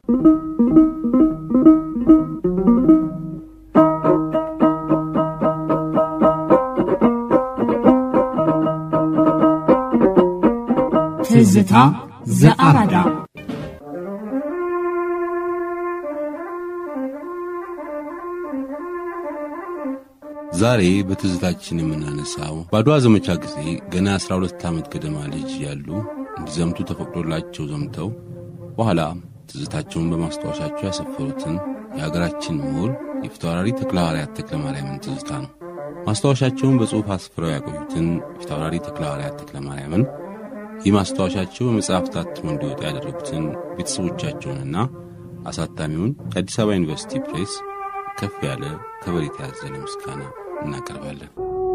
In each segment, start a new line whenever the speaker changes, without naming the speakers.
ትዝታ ዘአራዳ
ዛሬ በትዝታችን የምናነሳው በአድዋ ዘመቻ ጊዜ ገና 12 ዓመት ገደማ ልጅ ያሉ እንዲዘምቱ ተፈቅዶላቸው ዘምተው በኋላ ትዝታቸውን በማስታወሻቸው ያሰፈሩትን የሀገራችን ምሁር የፊታውራሪ ተክለ ሐዋርያት ተክለ ማርያምን ትዝታ ነው። ማስታወሻቸውን በጽሑፍ አስፍረው ያቆዩትን ፊታውራሪ ተክለ ሐዋርያት ተክለ ማርያምን ይህ ማስታወሻቸው በመጽሐፍ ታትሞ እንዲወጣ ያደረጉትን ቤተሰቦቻቸውንና አሳታሚውን የአዲስ አበባ ዩኒቨርሲቲ ፕሬስ ከፍ ያለ ከበሬታ ያዘለ ምስጋና እናቀርባለን።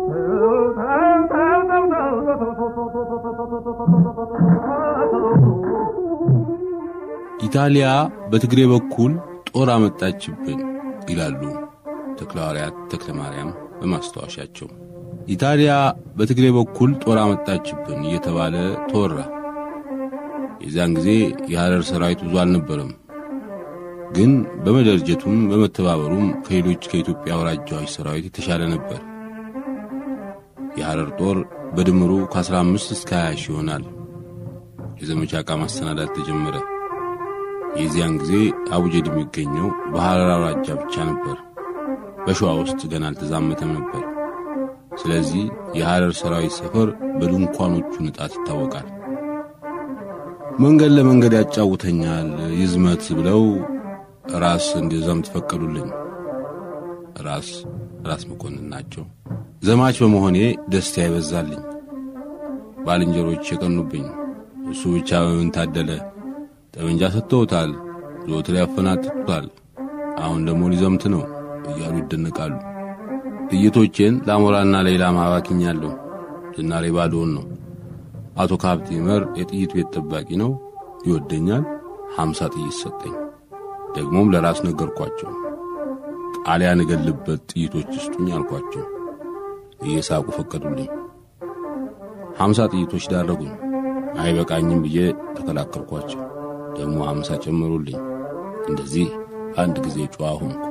ኢጣሊያ በትግሬ በኩል ጦር አመጣችብን ይላሉ ተክለ ሐዋርያት ተክለ ማርያም በማስታወሻቸው። ኢጣሊያ በትግሬ በኩል ጦር አመጣችብን እየተባለ ተወራ። የዚያን ጊዜ የሐረር ሰራዊት ብዙ አልነበረም። ግን በመደርጀቱም በመተባበሩም ከሌሎች ከኢትዮጵያ አውራጃዎች ሰራዊት የተሻለ ነበር። የሐረር ጦር በድምሩ ከ15 እስከ 20 ሺህ ይሆናል። የዘመቻ ዕቃ ማሰናዳት ተጀመረ። የዚያን ጊዜ አቡጀድ የሚገኘው በሐረር አውራጃ ብቻ ነበር። በሸዋ ውስጥ ገና አልተዛመተም ነበር። ስለዚህ የሐረር ሰራዊት ሰፈር በድንኳኖቹ ንጣት ይታወቃል። መንገድ ለመንገድ ያጫውተኛል ይዝመት ብለው ራስ እንዲዘምት ፈቀዱልኝ። ራስ ራስ መኮንን ናቸው። ዘማች በመሆኔ ደስታ ይበዛልኝ። ባልንጀሮች የቀኑብኝ። እሱ ብቻ በምን ታደለ? ጠመንጃ ሰጥተውታል፣ ዘወትር ያፈናጥጡታል። አሁን ደግሞ ሊዘምት ነው እያሉ ይደነቃሉ። ጥይቶቼን ለአሞራና ለኢላማ አባክኛለሁ። ዝናሬ ባዶውን ነው። አቶ ካብቴ መር የጥይት ቤት ጠባቂ ነው፣ ይወደኛል። ሀምሳ ጥይት ሰጠኝ። ደግሞም ለራስ ነገርኳቸው። ጣሊያን እገልበት ጥይቶች ስጡኝ አልኳቸው። እየሳቁ ፈቀዱልኝ። ሀምሳ ጥይቶች ዳረጉኝ። አይበቃኝም ብዬ ተከላከልኳቸው። ደግሞ ሀምሳ ጨመሩልኝ። እንደዚህ አንድ ጊዜ ጨዋ ሆንኩ።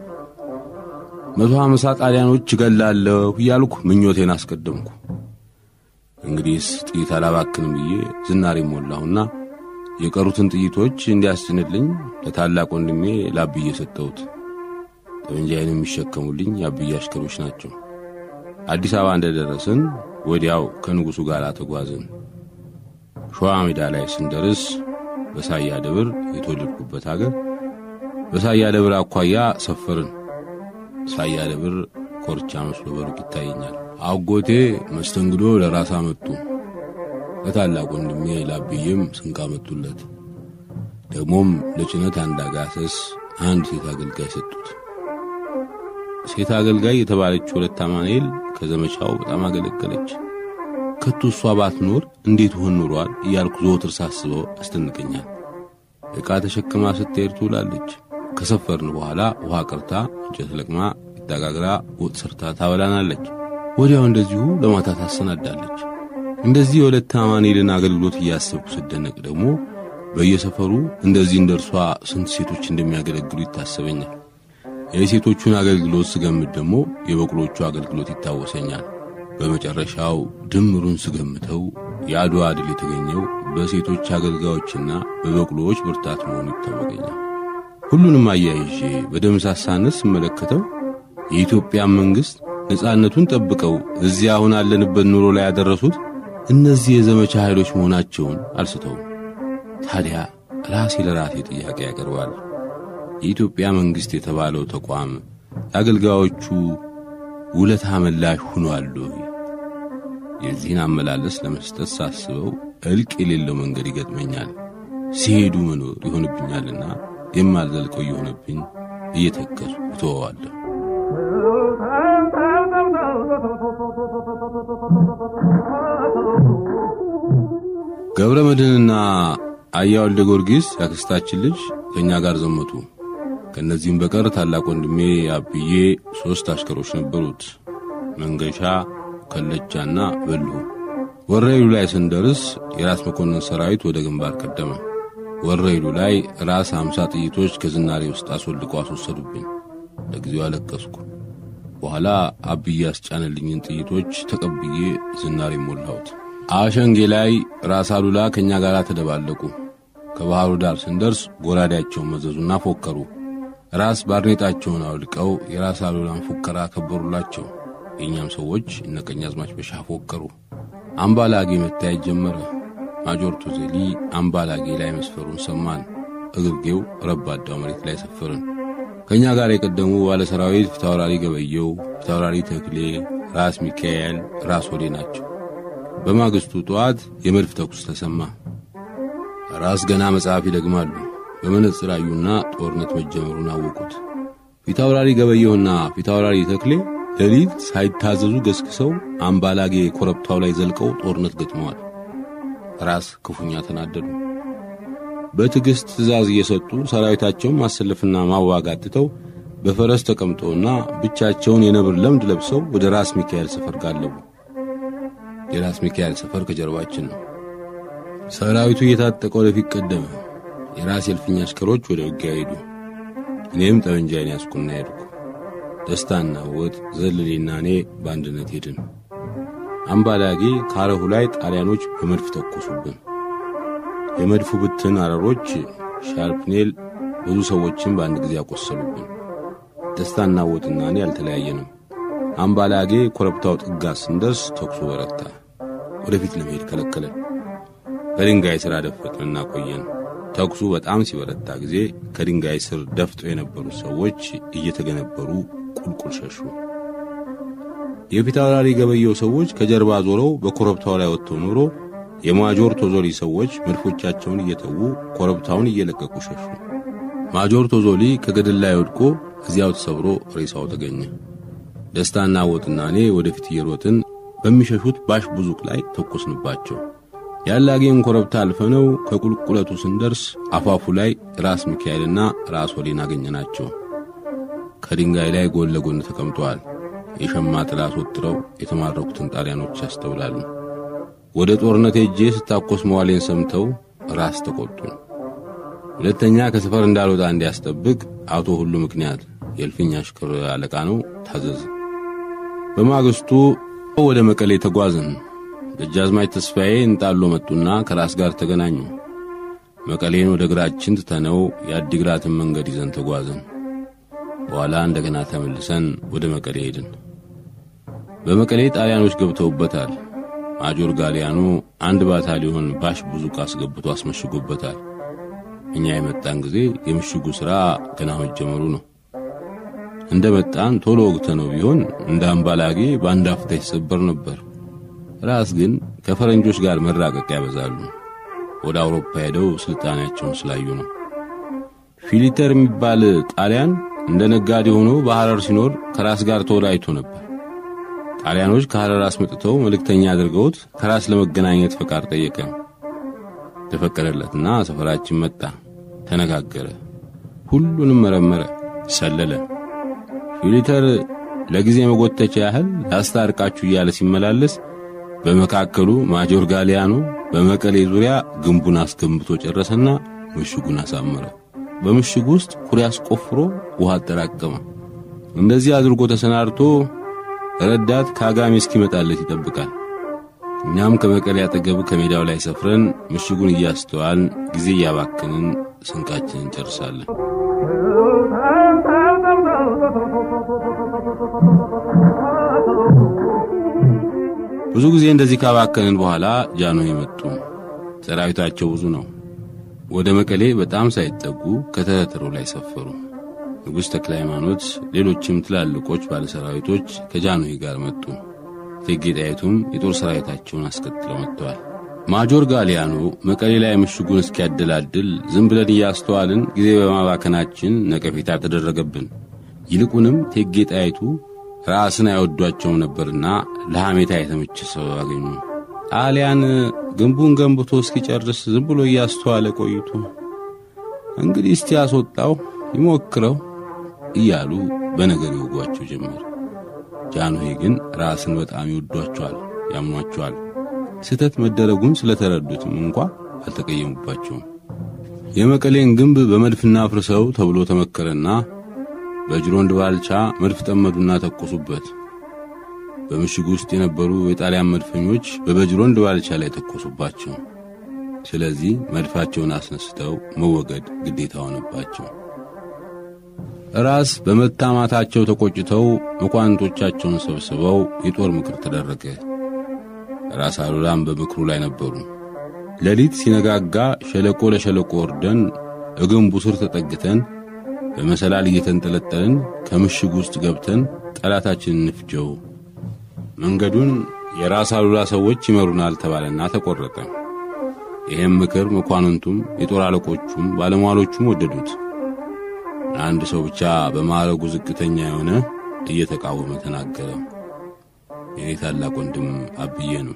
መቶ ሀምሳ ጣሊያኖች እገላለሁ እያልኩ ምኞቴን አስቀደምኩ። እንግዲህስ ጥይት አላባክንም ብዬ ዝናሬ ሞላሁና የቀሩትን ጥይቶች እንዲያስጭንልኝ ለታላቅ ወንድሜ ላብዬ ሰጠሁት። ጠመንጃዬን የሚሸከሙልኝ የአብዬ አሽከሮች ናቸው። አዲስ አበባ እንደደረስን ወዲያው ከንጉሡ ጋር ተጓዝን። ሸዋ ሜዳ ላይ ስንደርስ በሳያ ደብር የተወለድኩበት አገር በሳያ ደብር አኳያ ሰፈርን። ሳያ ደብር ኮርቻ መስሎ በሩቅ ይታየኛል። አጎቴ መስተንግዶ ለራስ አመጡ። ለታላቅ ወንድሜ ላብዬም ስንቅ አመጡለት። ደግሞም ለጭነት አንድ አጋሰስ፣ አንድ ሴት አገልጋይ ሰጡት። ሴት አገልጋይ የተባለች ወለተ አማኑኤል ከዘመቻው በጣም አገለገለች። ከቶ እሷ ባትኖር እንዴት ሆን ኑሯል እያልኩ ዘወትር ሳስበው ያስደንቀኛል። ዕቃ ተሸክማ ስትሄድ ትውላለች። ከሰፈርን በኋላ ውሃ ቀርታ እንጨት ለቅማ ይታጋግራ ወጥ ሰርታ ታበላናለች። ወዲያው እንደዚሁ ለማታ ታሰናዳለች። እንደዚህ የወለተ አማኑኤልን አገልግሎት እያሰብኩ ስደነቅ ደግሞ በየሰፈሩ እንደዚህ እንደ እርሷ ስንት ሴቶች እንደሚያገለግሉ ይታሰበኛል። የሴቶቹን አገልግሎት ስገምት ደግሞ የበቅሎቹ አገልግሎት ይታወሰኛል። በመጨረሻው ድምሩን ስገምተው የአድዋ ድል የተገኘው በሴቶች አገልጋዮችና በበቅሎዎች ብርታት መሆኑ ይታወቀኛል። ሁሉንም አያይዤ በደምሳሳነት ስመለከተው የኢትዮጵያ መንግሥት ነጻነቱን ጠብቀው እዚያ አሁን አለንበት ኑሮ ላይ ያደረሱት እነዚህ የዘመቻ ኃይሎች መሆናቸውን አልስተውም። ታዲያ ራሴ ለራሴ ጥያቄ ያቀርባል። የኢትዮጵያ መንግሥት የተባለው ተቋም ለአገልጋዮቹ ውለታ መላሽ ሆኗል ወይ? የዚህን አመላለስ ለመስጠት ሳስበው እልቅ የሌለው መንገድ ይገጥመኛል። ሲሄዱ መኖር ይሆንብኛልና የማልዘልቀው እየሆነብኝ እየተከዙ እተወዋለሁ። ገብረ መድህንና አያ ወልደ ጊዮርጊስ ያክስታችን ልጅ ከእኛ ጋር ዘመቱ። ከእነዚህም በቀር ታላቅ ወንድሜ አብዬ ሦስት አሽከሮች ነበሩት፣ መንገሻ፣ ከለቻና በልሁ። ወረኢሉ ላይ ስንደርስ የራስ መኮንን ሰራዊት ወደ ግንባር ቀደመ። ወረይሉ ላይ ራስ አምሳ ጥይቶች ከዝናሬ ውስጥ አስወልቀው አስወሰዱብኝ። ለጊዜው አለቀስኩ። በኋላ አብዬ ያስጫነልኝን ጥይቶች ተቀብዬ ዝናሬ ሞላሁት። አሸንጌ ላይ ራስ አሉላ ከእኛ ጋር ተደባለቁ። ከባሕሩ ዳር ስንደርስ ጎራዴያቸውን መዘዙና ፎከሩ። ራስ ባርኔጣቸውን አውልቀው የራስ አሉላን ፉከራ ከበሩላቸው። የእኛም ሰዎች እነ ቀኛዝማች በሻ ፎከሩ። አምባላጌ መታየት ጀመረ። ማጆር ቱዜሊ አምባላጌ ላይ መስፈሩን ሰማን። እግርጌው ረባዳው መሬት ላይ ሰፈርን። ከእኛ ጋር የቀደሙ ባለ ሰራዊት ፊታውራሪ ገበየው፣ ፊታውራሪ ተክሌ፣ ራስ ሚካኤል፣ ራስ ወዴ ናቸው። በማግስቱ ጠዋት የመድፍ ተኩስ ተሰማ። ራስ ገና መጽሐፍ ይደግማሉ። በመነጽር አዩና ጦርነት መጀመሩን አወቁት። ፊታውራሪ ገበየውና ፊታውራሪ ተክሌ ሌሊት ሳይታዘዙ ገስግሰው አምባላጌ ኮረብታው ላይ ዘልቀው ጦርነት ገጥመዋል። ራስ ክፉኛ ተናደዱ። በትዕግሥት ትእዛዝ እየሰጡ ሰራዊታቸውን ማሰለፍና ማዋጋት ትተው በፈረስ ተቀምጠውና ብቻቸውን የነብር ለምድ ለብሰው ወደ ራስ ሚካኤል ሰፈር ጋለቡ። የራስ ሚካኤል ሰፈር ከጀርባችን ነው። ሰራዊቱ እየታጠቀ ወደፊት ቀደመ። የራስ የልፍኝ አሽከሮች ወደ ውጊያ ሄዱ። እኔም ጠመንጃዬን ያዝኩና ሄድኩ። ደስታና ወጥ ዘለሌና እኔ በአንድነት ሄድን። አምባላጌ ካረሁ ላይ ጣሊያኖች በመድፍ ተኮሱብን። የመድፉ ብትን አረሮች ሻርፕኔል ብዙ ሰዎችን በአንድ ጊዜ ያቆሰሉብን። ደስታና ወጥና እኔ አልተለያየንም። አምባላጌ ኮረብታው ጥጋ ስንደርስ ተኩሱ በረታ። ወደፊት ለመሄድ ከለከለን። በድንጋይ ሥር አደፈጥንና ቆየን። ተኩሱ በጣም ሲበረታ ጊዜ ከድንጋይ ስር ደፍጠው የነበሩት ሰዎች እየተገነበሩ ቁልቁል ሸሹ። የፊታውራሪ ገበየው ሰዎች ከጀርባ ዞረው በኮረብታው ላይ ወጥተው ኖሮ የማጆር ቶዞሊ ሰዎች መድፎቻቸውን እየተዉ ኮረብታውን እየለቀቁ ሸሹ። ማጆር ቶዞሊ ከገደል ላይ ወድቆ እዚያው ተሰብሮ ሬሳው ተገኘ። ደስታና ወጥና እኔ ወደፊት እየሮጥን በሚሸሹት ባሽ ቡዙቅ ላይ ተኮስንባቸው። ያላጌን ኮረብታ አልፈነው ከቁልቁለቱ ስንደርስ አፋፉ ላይ ራስ ሚካኤልና ራስ ወሌን አገኘናቸው። ከድንጋይ ላይ ጎን ለጎን ተቀምጠዋል። የሸማ ጥላ አስወጥረው የተማረኩትን ጣሊያኖች ያስተውላሉ። ወደ ጦርነት ሄጄ ስታኮስ መዋሌን ሰምተው ራስ ተቆጡ። ሁለተኛ ከሰፈር እንዳልወጣ እንዲያስጠብቅ አቶ ሁሉ ምክንያት የእልፍኝ አሽከር አለቃ ነው ታዘዝ። በማግስቱ ወደ መቀሌ ተጓዝን። ደጃዝማች ተስፋዬ እንጣሎ መጡና ከራስ ጋር ተገናኙ። መቀሌን ወደ እግራችን ትተነው የአዲግራትን መንገድ ይዘን ተጓዝን። በኋላ እንደገና ተመልሰን ወደ መቀሌ ሄድን። በመቀሌ ጣሊያኖች ገብተውበታል። ማጆር ጋሊያኑ አንድ ባታሊዮን ባሽ ብዙ አስገብቶ አስመሽጎበታል። እኛ የመጣን ጊዜ የምሽጉ ሥራ ገና መጀመሩ ነው። እንደ መጣን ቶሎ ወግተ ነው ቢሆን እንደ አምባላጌ በአንድ አፍታ ይሰበር ነበር። ራስ ግን ከፈረንጆች ጋር መራቀቅ ያበዛሉ። ወደ አውሮፓ ሄደው ስልጣኔያቸውን ስላዩ ነው። ፊሊተር የሚባል ጣሊያን እንደ ነጋዴ ሆኖ በሐረር ሲኖር ከራስ ጋር ተወዳጅቶ ነበር። ጣሊያኖች ከሐረር አስመጥተው መልእክተኛ አድርገውት ከራስ ለመገናኘት ፈቃድ ጠየቀ። ተፈቀደለትና ሰፈራችን መጣ። ተነጋገረ። ሁሉንም መረመረ፣ ሰለለ። ፊሊተር ለጊዜ መጎተቻ ያህል ላስታርቃችሁ እያለ ሲመላለስ በመካከሉ ማጆር ጋሊያኖ በመቀሌ ዙሪያ ግንቡን አስገንብቶ ጨረሰና ምሽጉን አሳመረ። በምሽጉ ውስጥ ኩሬ አስቆፍሮ ውሃ አጠራቀመ። እንደዚህ አድርጎ ተሰናድቶ ረዳት ከአጋሜ እስኪመጣለት ይጠብቃል። እኛም ከመቀሌ አጠገብ ከሜዳው ላይ ሰፍረን ምሽጉን እያስተዋልን ጊዜ እያባክንን ስንቃችንን እንጨርሳለን። ብዙ ጊዜ እንደዚህ ካባከንን በኋላ ጃንሆይ መጡ። ሰራዊታቸው ብዙ ነው። ወደ መቀሌ በጣም ሳይጠጉ ከተተሩ ላይ ሰፈሩ። ንጉሥ ተክለ ሃይማኖት፣ ሌሎችም ትላልቆች ባለሰራዊቶች ከጃንሆይ ጋር መጡ። እቴጌ ጣይቱም የጦር ሰራዊታቸውን አስከትለው መጥተዋል። ማጆር ጋሊያኖ መቀሌ ላይ ምሽጉን እስኪያደላድል ዝም ብለን እያስተዋልን ጊዜ በማባከናችን ነቀፌታ ተደረገብን። ይልቁንም እቴጌ ጣይቱ ራስን አይወዷቸውም ነበርና ለሐሜታ የተመቸ ሰው አገኙ። ጣሊያን ግንቡን ገንብቶ እስኪጨርስ ዝም ብሎ እያስተዋለ ቆይቶ እንግዲህ እስቲ ያስወጣው ይሞክረው እያሉ በነገር ይወጓቸው ጀመር። ጃንሆይ ግን ራስን በጣም ይወዷቸዋል፣ ያምኗቸዋል። ስህተት መደረጉን ስለተረዱትም እንኳ አልተቀየሙባቸውም። የመቀሌን ግንብ በመድፍና ፍርሰው ተብሎ ተመከረና በጅሮንድ ባልቻ መድፍ ጠመዱና ተኮሱበት። በምሽግ ውስጥ የነበሩ የጣሊያን መድፈኞች በበጅሮንድ ባልቻ ላይ ተኮሱባቸው። ስለዚህ መድፋቸውን አስነስተው መወገድ ግዴታ ሆነባቸው። ራስ በመታማታቸው ተቆጭተው መኳንንቶቻቸውን ሰብስበው የጦር ምክር ተደረገ። ራስ አሉላም በምክሩ ላይ ነበሩ። ሌሊት ሲነጋጋ ሸለቆ ለሸለቆ ወርደን እግንቡ ስር ተጠግተን በመሰላል እየተንጠለጠልን ከምሽግ ውስጥ ገብተን ጠላታችንን እንፍጀው፣ መንገዱን የራስ አሉላ ሰዎች ይመሩናል ተባለና ተቆረጠ። ይህም ምክር መኳንንቱም የጦር አለቆቹም ባለሟሎቹም ወደዱት። አንድ ሰው ብቻ በማዕረጉ ዝቅተኛ የሆነ እየተቃወመ ተናገረ። የኔ ታላቅ ወንድም አብዬ ነው።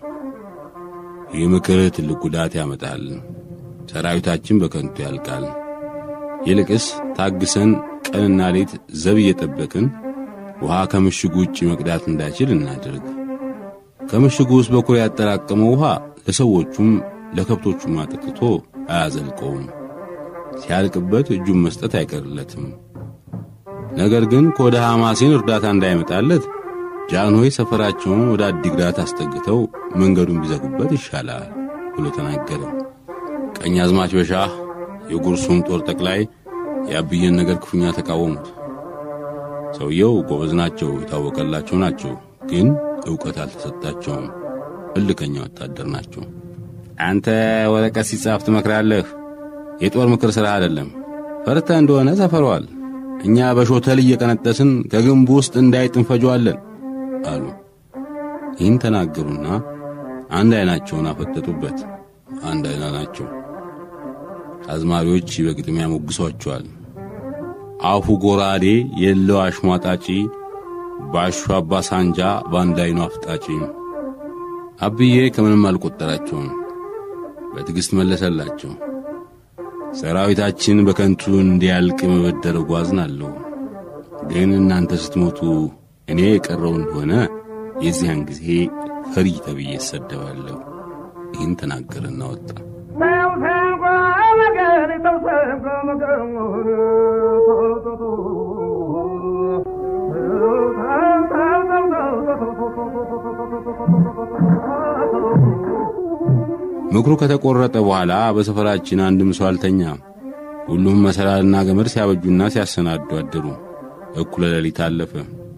ይህ ምክር ትልቅ ጉዳት ያመጣል። ሰራዊታችን በከንቱ ያልቃል። ይልቅስ ታግሰን ቀንና ሌት ዘብ እየጠበቅን ውሃ ከምሽጉ ውጭ መቅዳት እንዳይችል እናድርግ። ከምሽጉ ውስጥ በኩሬ ያጠራቀመው ውሃ ለሰዎቹም ለከብቶቹም አጠጥቶ አያዘልቀውም። ሲያልቅበት እጁን መስጠት አይቀርለትም። ነገር ግን ከወደ ሐማሴን እርዳታ እንዳይመጣለት ጃንሆይ ሰፈራቸውን ወደ አዲግራት አስጠግተው መንገዱን ቢዘጉበት ይሻላል ብሎ ተናገረ። ቀኝ አዝማች በሻህ የጉርሱም ጦር ጠቅላይ የአብዬን ነገር ክፉኛ ተቃወሙት። ሰውየው ጎበዝ ናቸው፣ የታወቀላቸው ናቸው፣ ግን ዕውቀት አልተሰጣቸውም። እልከኛ ወታደር ናቸው። አንተ ወረቀት ሲጻፍ ትመክራለህ። የጦር ምክር ሥራ አይደለም። ፈርተ እንደሆነ ሰፈረዋል። እኛ በሾተል እየቀነጠስን ከግንቡ ውስጥ እንዳይጥ እንፈጀዋለን አሉ። ይህን ተናገሩና አንድ ዐይናቸውን አፈጠጡበት። አንድ ዐይና ናቸው። አዝማሪዎች በግጥሚያ ሞግሷቸዋል። አፉ ጎራዴ የለው አሽሟጣጪ፣ ባሹ አባ ሳንጃ በአንድ ዐይኑ አፍጣጪ። አብዬ ከምንም አልቈጠራቸውም። በትዕግሥት መለሰላቸው። ሰራዊታችን በከንቱ እንዲያልቅ መበደረጉ አዝናለሁ። ግን እናንተ ስትሞቱ እኔ የቀረው እንደሆነ የዚያን ጊዜ ፈሪ ተብዬ እሰደባለሁ። ይህን ተናገረና ወጣ። ምክሩ ከተቆረጠ በኋላ በሰፈራችን አንድም ሰው አልተኛም። ሁሉም መሰላልና ገመድ ሲያበጁና ሲያሰናዱ አደሩ። እኩለ ሌሊት አለፈ።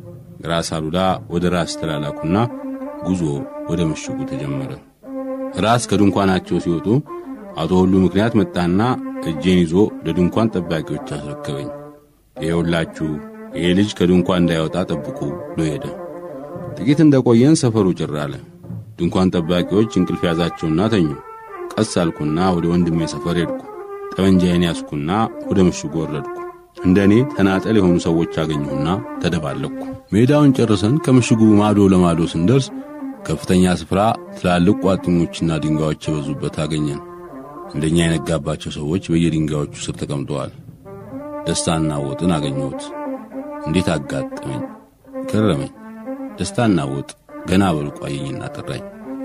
ራስ አሉላ ወደ ራስ ተላላኩና ጉዞ ወደ ምሽጉ ተጀመረ። ራስ ከድንኳናቸው ሲወጡ አቶ ሁሉ ምክንያት መጣና እጄን ይዞ ለድንኳን ጠባቂዎች አስረከበኝ። ይኸውላችሁ ይሄ ልጅ ከድንኳን እንዳይወጣ ጠብቁ ብሎ ሄደ። ጥቂት እንደቆየን ሰፈሩ ጭር አለ። ድንኳን ጠባቂዎች እንቅልፍ ያዛቸውና ተኙ። ቀስ አልኩና ወደ ወንድሜ ሰፈር ሄድኩ። ጠመንጃዬን ያዝኩና ወደ ምሽጉ ወረድኩ። እንደ እኔ ተናጠል የሆኑ ሰዎች አገኘሁና ተደባለቅኩ። ሜዳውን ጨርሰን ከምሽጉ ማዶ ለማዶ ስንደርስ ከፍተኛ ስፍራ ትላልቅ ቋጥኞችና ድንጋዮች የበዙበት አገኘን። እንደኛ የነጋባቸው ሰዎች በየድንጋዮቹ ስር ተቀምጠዋል። ደስታና ወጥን አገኘሁት። እንዴት አጋጠመኝ፣ ገረመኝ። ደስታና ወጥ ገና በሩቅ አየኝና ጠራኝ።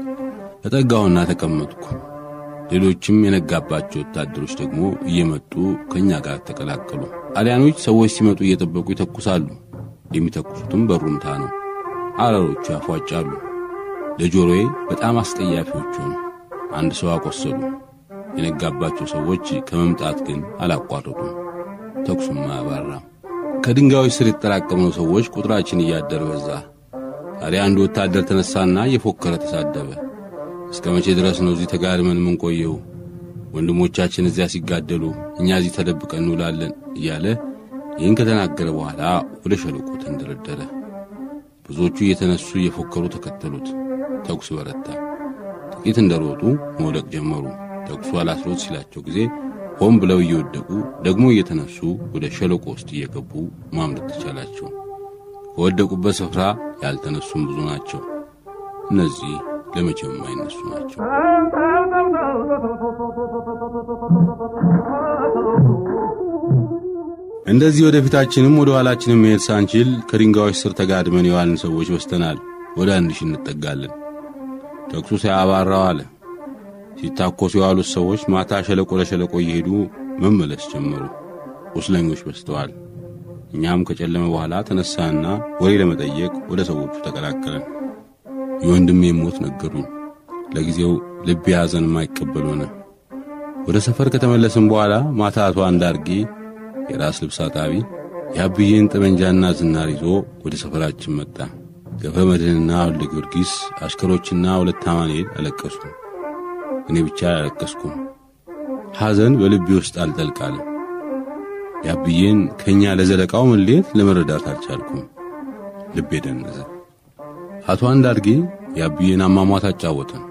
ተጠጋሁና ተቀመጥኩ። ሌሎችም የነጋባቸው ወታደሮች ደግሞ እየመጡ ከእኛ ጋር ተቀላቀሉ። ጣሊያኖች ሰዎች ሲመጡ እየጠበቁ ይተኩሳሉ። የሚተኩሱትም በሩምታ ነው። አረሮቹ ያፏጫሉ። ለጆሮዬ በጣም አስጠያፊዎች ሆኑ። አንድ ሰው አቆሰሉ። የነጋባቸው ሰዎች ከመምጣት ግን አላቋረጡም። ተኩሱም አያባራም። ከድንጋዮች ስር የተጠራቀምነው ሰዎች ቁጥራችን እያደር በዛ። ታዲያ አንድ ወታደር ተነሳና እየፎከረ ተሳደበ። እስከ መቼ ድረስ ነው እዚህ ተጋድመን የምንቆየው? ወንድሞቻችን እዚያ ሲጋደሉ እኛ እዚህ ተደብቀን እንውላለን እያለ ይህን ከተናገረ በኋላ ወደ ሸለቆ ተንደረደረ። ብዙዎቹ እየተነሱ እየፎከሩ ተከተሉት። ተኩስ በረታ። ጥቂት እንደሮጡ መውደቅ ጀመሩ። ተኩሱ አላስሮጥ ሲላቸው ጊዜ ሆን ብለው እየወደቁ ደግሞ እየተነሱ ወደ ሸለቆ ውስጥ እየገቡ ማምለጥ ተቻላቸው። ከወደቁበት ስፍራ ያልተነሱም ብዙ ናቸው። እነዚህ ለመቼም የማይነሱ ናቸው። እንደዚህ ወደፊታችንም ወደ ኋላችንም መሄድ ሳንችል ከድንጋዮች ስር ተጋድመን የዋልን ሰዎች በስተናል። ወደ አንድ ሺህ እንጠጋለን። ተኩሱ ሳያባራው አለ። ሲታኮሱ የዋሉት ሰዎች ማታ ሸለቆ ለሸለቆ እየሄዱ መመለስ ጀመሩ። ቁስለኞች በዝተዋል። እኛም ከጨለመ በኋላ ተነሳና ወሬ ለመጠየቅ ወደ ሰዎቹ ተቀላቀለን። የወንድሜ ሞት ነገሩኝ። ለጊዜው ልቤ ሐዘን የማይቀበል ሆነ። ወደ ሰፈር ከተመለስን በኋላ ማታ አቶ አንዳርጌ የራስ ልብስ አጣቢ የአብዬን ጠመንጃና ዝናር ይዞ ወደ ሰፈራችን መጣ። ገብረ መድህንና ወልደ ጊዮርጊስ አሽከሮችና ሁለት አማኑኤል አለቀሱ። እኔ ብቻ አላለቀስኩም። ሐዘን በልቤ ውስጥ አልጠልቃለም። የአብዬን ከእኛ ለዘለቃው መለየት ለመረዳት አልቻልኩም። ልቤ ደነዘ። አቶ አንዳርጌ የአብዬን አሟሟት አጫወተን።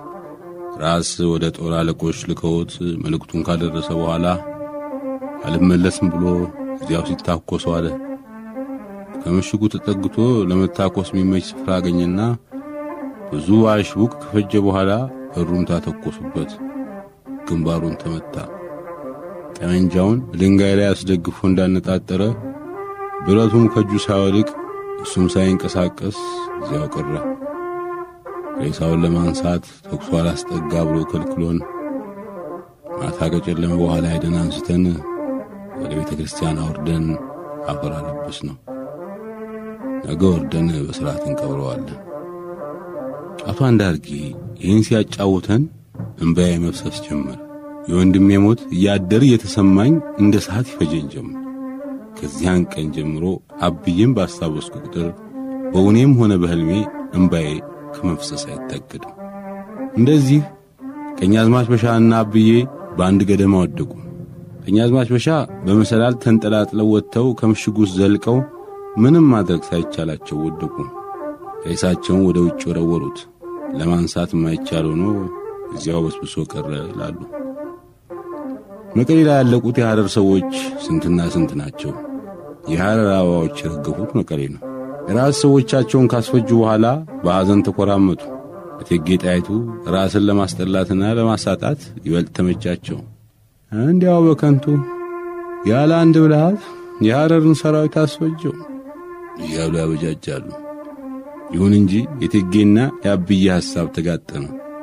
ራስ ወደ ጦር አለቆች ልከውት መልእክቱን ካደረሰ በኋላ አልመለስም ብሎ እዚያው ሲታኮስ ዋለ። ከምሽጉ ተጠግቶ ለመታኮስ የሚመች ስፍራ አገኘና ብዙ አሽቡቅ ከፈጀ በኋላ በሩምታ ተኮሱበት። ግንባሩን ተመታ። ጠመንጃውን ድንጋይ ላይ አስደግፎ እንዳነጣጠረ ብረቱም ከእጁ ሳይወድቅ እሱም ሳይንቀሳቀስ እዚያው ቀረ። ሬሳውን ለማንሳት ተኩሶ አላስጠጋ ብሎ ከልክሎን ማታ ከጨለመ በኋላ ሄደን አንስተን ወደ ቤተ ክርስቲያን አውርደን አፈር አለበስ ነው። ነገ ወርደን በሥርዓት እንቀብረዋለን። አቶ አንዳርጌ ይህን ሲያጫውተን እንባዬ መፍሰስ ጀመረ። የወንድሜ ሞት እያደር እየተሰማኝ እንደ ሰዓት ይፈጀኝ ጀመር። ከዚያን ቀን ጀምሮ አብዬም ባስታወስኩ ቁጥር በእውኔም ሆነ በሕልሜ እንባዬ ከመፍሰስ አይታገድም። እንደዚህ ቀኛዝማች በሻና አብዬ በአንድ ገደማ ወደቁ። ቀኛዝማች በሻ በመሰላል ተንጠላጥለው ወጥተው ከምሽጉ ውስጥ ዘልቀው ምንም ማድረግ ሳይቻላቸው ወደቁ። ሬሳቸውን ወደ ውጭ ወረወሩት። ለማንሳት የማይቻል ሆኖ እዚያው በስብሶ ቀረ ይላሉ። መቀሌ ላይ ያለቁት የሐረር ሰዎች ስንትና ስንት ናቸው። የሐረር አበባዎች የረገፉት መቀሌ ነው። ራስ ሰዎቻቸውን ካስፈጁ በኋላ በሐዘን ተኮራመቱ። እቴጌ ጣይቱ ራስን ለማስጠላትና ለማሳጣት ይበልጥ ተመቻቸው። እንዲያው በከንቱ ያለ አንድ ብልሃት የሐረርን ሰራዊት አስፈጀው እያሉ ያበጃጃሉ። ይሁን እንጂ የቴጌና የአብዬ ሐሳብ ተጋጠመ።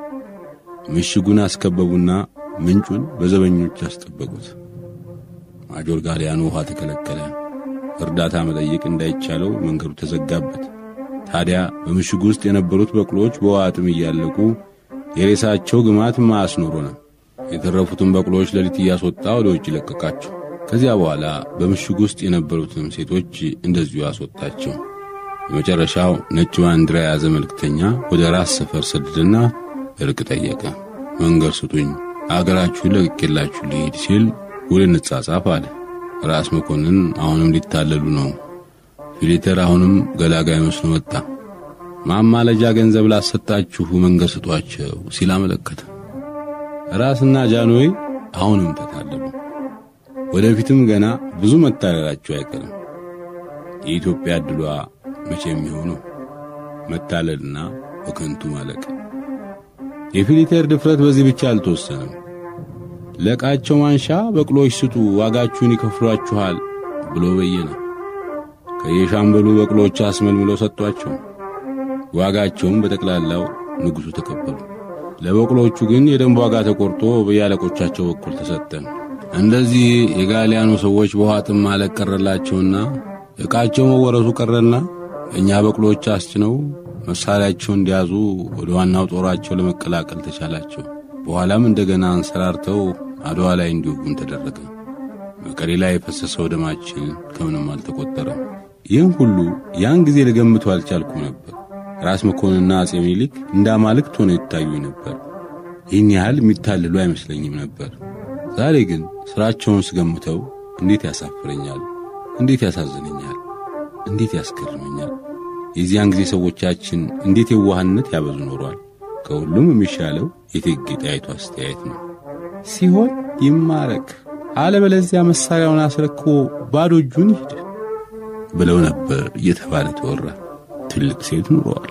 ምሽጉን አስከበቡና ምንጩን በዘበኞች አስጠበቁት። ማጆር ጋሊያኑ ውሃ ተከለከለ። እርዳታ መጠየቅ እንዳይቻለው መንገዱ ተዘጋበት። ታዲያ በምሽጉ ውስጥ የነበሩት በቅሎች በውሃ ጥም እያለቁ የሬሳቸው ግማት ማያስኖሮ ነው። የተረፉትን በቅሎች ሌሊት እያስወጣ ወደ ውጭ ለቀቃቸው። ከዚያ በኋላ በምሽጉ ውስጥ የነበሩትን ሴቶች እንደዚሁ አስወጣቸው። የመጨረሻው ነጭ ባንዲራ የያዘ መልእክተኛ ወደ ራስ ሰፈር ሰደደና እርቅ ጠየቀ። መንገድ ስጡኝ፣ አገራችሁን ለቅቄላችሁ ልሂድ ሲል ውል እንጻጻፍ አለ። ራስ መኮንን አሁንም ሊታለሉ ነው። ፊሊተር አሁንም ገላጋይ መስሎ መጣ። ማማለጃ ገንዘብ ላሰጣችሁ መንገድ ስጧቸው ሲል አመለከተ። ራስና ጃንሆይ አሁንም ተታለሉ። ወደፊትም ገና ብዙ መታለላቸው አይቀርም። የኢትዮጵያ ዕድሏ መቼ የሚሆነው መታለልና በከንቱ ማለቅ። የፊሊተር ድፍረት በዚህ ብቻ አልተወሰነም። ለቃቸው ማንሻ በቅሎች ስጡ፣ ዋጋችሁን ይከፍሏችኋል ብሎ በየነ። ከየሻምበሉ በቅሎች አስመልምለው ሰጧቸው። ዋጋቸውም በጠቅላላው ንጉሡ ተቀበሉ። ለበቅሎቹ ግን የደንብ ዋጋ ተቆርጦ በያለቆቻቸው በኩል ተሰጠ። እንደዚህ የጋሊያኑ ሰዎች በውሃ ጥም ማለቅ ቀረላቸውና ዕቃቸው መወረሱ ቀረና እኛ በቅሎች አስጭነው መሳሪያቸውን እንዲያዙ ወደ ዋናው ጦራቸው ለመቀላቀል ተቻላቸው። በኋላም እንደገና አንሰራርተው አድዋ ላይ እንዲወጉን ተደረገ። መቀሌ ላይ የፈሰሰው ደማችን ከምንም አልተቆጠረም። ይህን ሁሉ ያን ጊዜ ልገምቱ አልቻልኩም ነበር። ራስ መኮንንና አጼ ምኒልክ እንደ አማልክት ሆነው ይታዩኝ ነበር። ይህን ያህል የሚታልሉ አይመስለኝም ነበር። ዛሬ ግን ሥራቸውን ስገምተው እንዴት ያሳፍረኛል፣ እንዴት ያሳዝነኛል፣ እንዴት ያስገርመኛል። የዚያን ጊዜ ሰዎቻችን እንዴት የዋህነት ያበዙ ኖሯል። ከሁሉም የሚሻለው የእቴጌ ጣይቱ አስተያየት ነው። ሲሆን ይማረክ፣ አለበለዚያ መሳሪያውን አስረክቦ ባዶ እጁን ይሂድ ብለው ነበር እየተባለ ተወራ። ትልቅ ሴት ኑረዋል።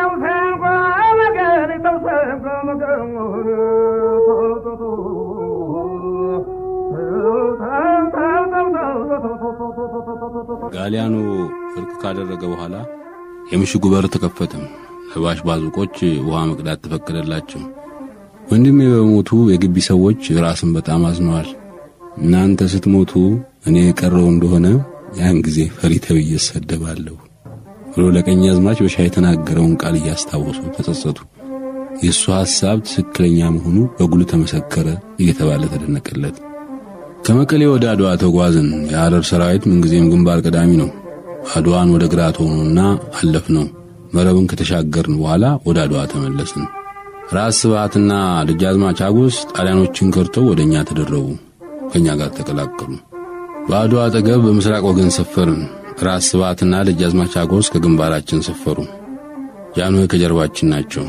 ጋሊያኑ እርቅ ካደረገ በኋላ የምሽጉ በር ተከፈተም። ለባሽ ባዙቆች ውሃ መቅዳት ተፈቀደላቸው። ወንድሜ በሞቱ የግቢ ሰዎች ራስን በጣም አዝነዋል። እናንተ ስትሞቱ እኔ የቀረው እንደሆነ ያን ጊዜ ፈሪ ተብዬ እሰደባለሁ ብሎ ለቀኛዝማች በሻ የተናገረውን ቃል እያስታወሱ ተጸጸቱ። የእሱ ሐሳብ ትክክለኛ መሆኑ በጉል ተመሰከረ እየተባለ ተደነቀለት። ከመቀሌ ወደ አድዋ ተጓዝን። የሐረር ሰራዊት ምንጊዜም ግንባር ቀዳሚ ነው። አድዋን ወደ ግራ ሆኖና አለፍ ነው። መረብን ከተሻገርን በኋላ ወደ አድዋ ተመለስን። ራስ ስብሃትና ደጃዝማች አጎስ ጣሊያኖችን ከርተው ወደ እኛ ተደረቡ። ከእኛ ጋር ተቀላቀሉ። በአድዋ አጠገብ በምስራቅ ወገን ሰፈርን። ራስ ስብሃትና ደጃዝማች አጎስ ከግንባራችን ሰፈሩ። ጃንሆይ ከጀርባችን ናቸው።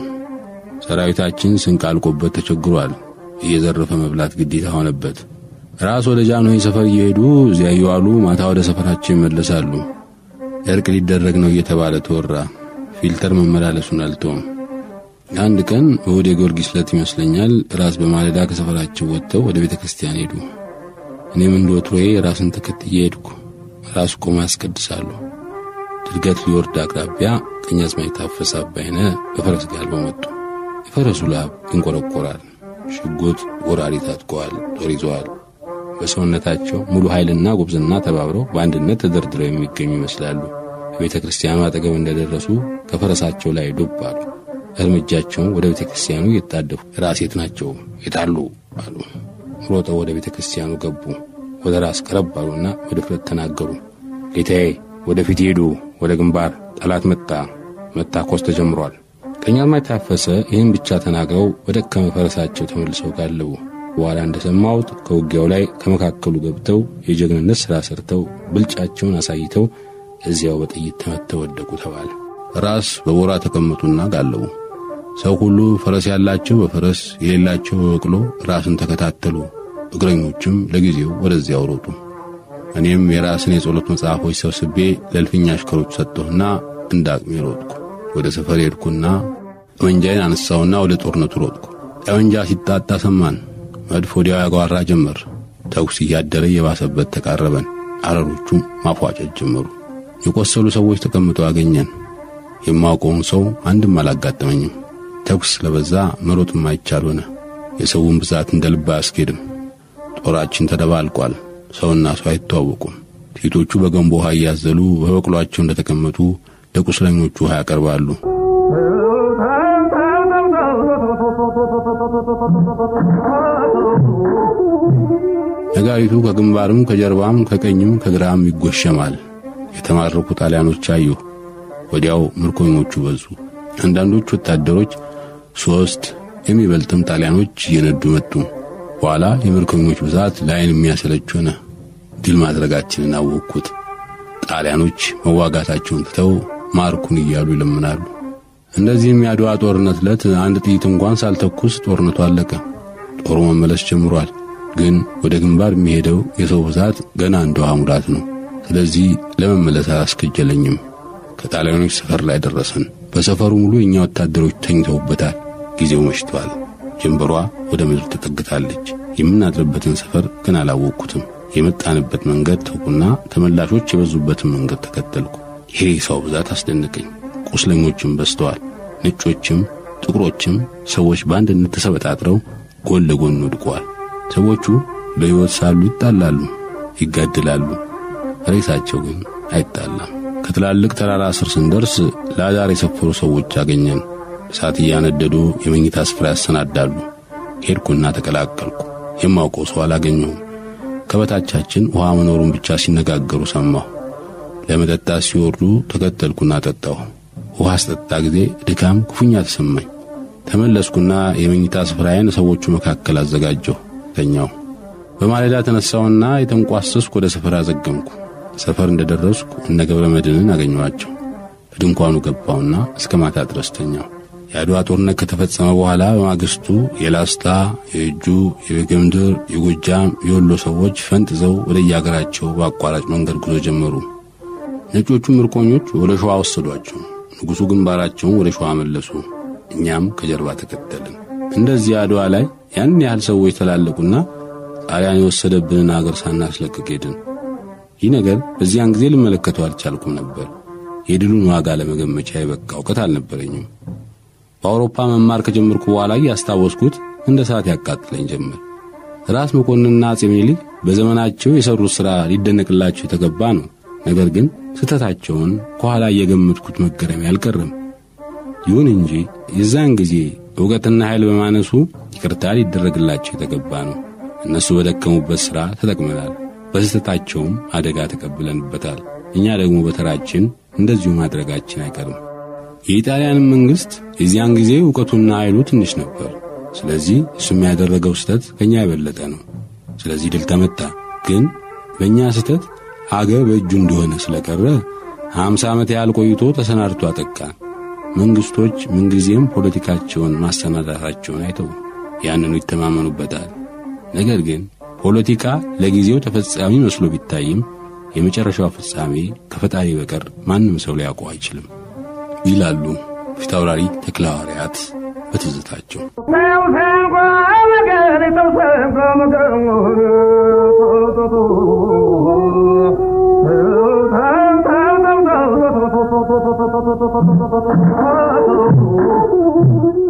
ሰራዊታችን ስንቅ አልቆበት ተቸግሯል። እየዘረፈ መብላት ግዴታ ሆነበት። ራስ ወደ ጃንሆይ ሰፈር እየሄዱ እዚያ እየዋሉ ማታ ወደ ሰፈራቸው ይመለሳሉ። እርቅ ሊደረግ ነው እየተባለ ተወራ። ፊልተር መመላለሱን አልተውም። አንድ ቀን እሁድ የጊዮርጊስ ዕለት ይመስለኛል ራስ በማለዳ ከሰፈራቸው ወጥተው ወደ ቤተ ክርስቲያን ሄዱ። እኔም እንደ ወትሮዬ ራስን ተከትዬ ሄድኩ። ራስ ቆሞ ያስቀድሳሉ። ድርገት ሊወርድ አቅራቢያ ቀኛዝማች ታፈሰ አባይነ በፈረስ ጋልበው መጡ። የፈረሱ ላብ ይንቆረቆራል። ሽጉጥ፣ ጎራዴ ታጥቀዋል፣ ጦር ይዘዋል። በሰውነታቸው ሙሉ ኃይልና ጉብዝና ተባብረው በአንድነት ተደርድረው የሚገኙ ይመስላሉ። በቤተ ክርስቲያኑ አጠገብ እንደደረሱ ከፈረሳቸው ላይ ዱብ አሉ። እርምጃቸውን ወደ ቤተ ክርስቲያኑ እየታደፉ ራሴት ናቸው የታሉ አሉ። ሮጠው ወደ ቤተ ክርስቲያኑ ገቡ። ወደ ራስ ቀረብ አሉና በድፍረት ተናገሩ። ጌታዬ ወደፊት ሄዱ፣ ወደ ግንባር ጠላት መጣ፣ መታኮስ ተጀምሯል። ቀኛዝማች ታፈሰ ይህን ብቻ ተናግረው በደከመ ፈረሳቸው ተመልሰው ጋለቡ። በኋላ እንደሰማሁት ከውጊያው ላይ ከመካከሉ ገብተው የጀግንነት ሥራ ሰርተው ብልጫቸውን አሳይተው እዚያው በጥይት ተመተው ወደቁ ተባለ። ራስ በቦራ ተቀመጡና ጋለቡ። ሰው ሁሉ ፈረስ ያላቸው በፈረስ የሌላቸው በበቅሎ ራስን ተከታተሉ። እግረኞችም ለጊዜው ወደዚያው ሮጡ። እኔም የራስን የጸሎት መጽሐፎች ሰብስቤ ለእልፍኛ አሽከሮች ሰጠሁና እንደ አቅሜ ሮጥኩ። ወደ ሰፈር ሄድኩና ጠመንጃዬን አነሳሁና ወደ ጦርነቱ ሮጥኩ። ጠመንጃ ሲጣጣ ሰማን። መድፍ ወዲያው ያጓራ ጀመር። ተኩስ እያደረ የባሰበት ተቃረበን። አረሮቹም ማፏጨት ጀመሩ። የቆሰሉ ሰዎች ተቀምጠው አገኘን። የማውቀውን ሰው አንድም አላጋጠመኝም። ተኩስ ስለበዛ መሮጥ የማይቻል ሆነ። የሰውን ብዛት እንደ ልብ አያስኬድም። ጦራችን ተደባልቋል። ሰውና ሰው አይተዋወቁም። ሴቶቹ በገንቦ ውሃ እያዘሉ በበቅሏቸው እንደተቀመጡ ለቁስለኞቹ ውሃ ያቀርባሉ። ነጋሪቱ ከግንባርም ከጀርባም ከቀኝም ከግራም ይጎሸማል። የተማረኩ ጣሊያኖች አየሁ። ወዲያው ምርኮኞቹ በዙ። አንዳንዶች ወታደሮች ሦስት የሚበልጥም ጣሊያኖች እየነዱ መጡ። በኋላ የምርኮኞች ብዛት ለዓይን የሚያሰለች ሆነ። ድል ማድረጋችንን አወቅኩት። ጣሊያኖች መዋጋታቸውን ትተው ማርኩን እያሉ ይለምናሉ። እንደዚህም የአድዋ ጦርነት ዕለት አንድ ጥይት እንኳን ሳልተኩስ ጦርነቱ አለቀ። ጦሩ መመለስ ጀምሯል። ግን ወደ ግንባር የሚሄደው የሰው ብዛት ገና እንደ ውሃ ሙላት ነው። ስለዚህ ለመመለስ አላስከጀለኝም። ከጣሊያኖች ሰፈር ላይ ደረሰን። በሰፈሩ ሙሉ የእኛ ወታደሮች ተኝተውበታል። ጊዜው መሽቷል። ጀንበሯ ወደ ምድር ተጠግታለች። የምናድርበትን ሰፈር ግን አላወቅኩትም። የመጣንበት መንገድ ተውኩና ተመላሾች የበዙበትን መንገድ ተከተልኩ። የሬሳው ብዛት አስደነቀኝ። ቁስለኞችም በዝተዋል። ነጮችም ጥቁሮችም ሰዎች በአንድነት ተሰበጣጥረው ጎን ለጎን ወድቀዋል። ሰዎቹ በሕይወት ሳሉ ይጣላሉ፣ ይጋድላሉ። ሬሳቸው ግን አይጣላም። ከትላልቅ ተራራ ስር ስንደርስ ለአዳር የሰፈሩ ሰዎች አገኘን። እሳት እያነደዱ የመኝታ ስፍራ ያሰናዳሉ። ሄድኩና ተቀላቀልኩ። የማውቀው ሰው አላገኘሁም። ከበታቻችን ውሃ መኖሩን ብቻ ሲነጋገሩ ሰማሁ። ለመጠጣት ሲወርዱ ተከተልኩና ጠጣሁ። ውሃ አስጠጣ ጊዜ ድካም ክፉኛ ተሰማኝ። ተመለስኩና የመኝታ ስፍራዬን ሰዎቹ መካከል አዘጋጀሁ። ተኛሁ። በማለዳ ተነሳውና የተንቋሰስኩ ወደ ሰፈር አዘገምኩ። ሰፈር እንደደረስኩ እነ ገብረ መድንን አገኘኋቸው። በድንኳኑ ገባውና እስከ ማታ ድረስ ተኛሁ። የአድዋ ጦርነት ከተፈጸመ በኋላ በማግስቱ የላስታ፣ የእጁ፣ የበጌምድር፣ የጎጃም፣ የወሎ ሰዎች ፈንጥዘው ወደ የአገራቸው በአቋራጭ መንገድ ጉዞ ጀመሩ። ነጮቹ ምርኮኞች ወደ ሸዋ ወሰዷቸው። ንጉሡ ግንባራቸውን ወደ ሸዋ መለሱ። እኛም ከጀርባ ተከተልን። እንደዚህ አድዋ ላይ ያን ያህል ሰዎች ተላለቁና ጣሊያን የወሰደብንን አገር ሳናስለቅቅ ሄድን። ይህ ነገር በዚያን ጊዜ ልመለከተው አልቻልኩም ነበር። የድሉን ዋጋ ለመገመቻ የበቃ እውቀት አልነበረኝም። በአውሮፓ መማር ከጀመርኩ በኋላ እያስታወስኩት እንደ ሰዓት ያቃጥለኝ ጀመር። ራስ መኮንንና አጼ ምኒልክ በዘመናቸው የሠሩት ሥራ ሊደነቅላቸው የተገባ ነው። ነገር ግን ስህተታቸውን ከኋላ እየገመትኩት መገረሜ አልቀረም። ይሁን እንጂ የዛን ጊዜ ዕውቀትና ኃይል በማነሱ ይቅርታ ሊደረግላቸው የተገባ ነው። እነሱ በደከሙበት ሥራ ተጠቅመናል፣ በስህተታቸውም አደጋ ተቀብለንበታል። እኛ ደግሞ በተራችን እንደዚሁ ማድረጋችን አይቀርም። የኢጣሊያንም መንግሥት የዚያን ጊዜ ዕውቀቱና ኃይሉ ትንሽ ነበር። ስለዚህ እሱም ያደረገው ስህተት ከእኛ የበለጠ ነው። ስለዚህ ድል ተመታ። ግን በእኛ ስህተት አገር በእጁ እንደሆነ ስለቀረ ሀምሳ ዓመት ያህል ቆይቶ ተሰናድቶ አጠቃን። መንግሥቶች ምንጊዜም ፖለቲካቸውን ማሰናዳታቸውን አይተው ያንኑ ይተማመኑበታል። ነገር ግን ፖለቲካ ለጊዜው ተፈጻሚ መስሎ ቢታይም የመጨረሻው ፍጻሜ ከፈጣሪ በቀር ማንም ሰው ሊያውቀው አይችልም ይላሉ ፊታውራሪ ተክለ ሐዋርያት በትዝታቸው።
Thank you.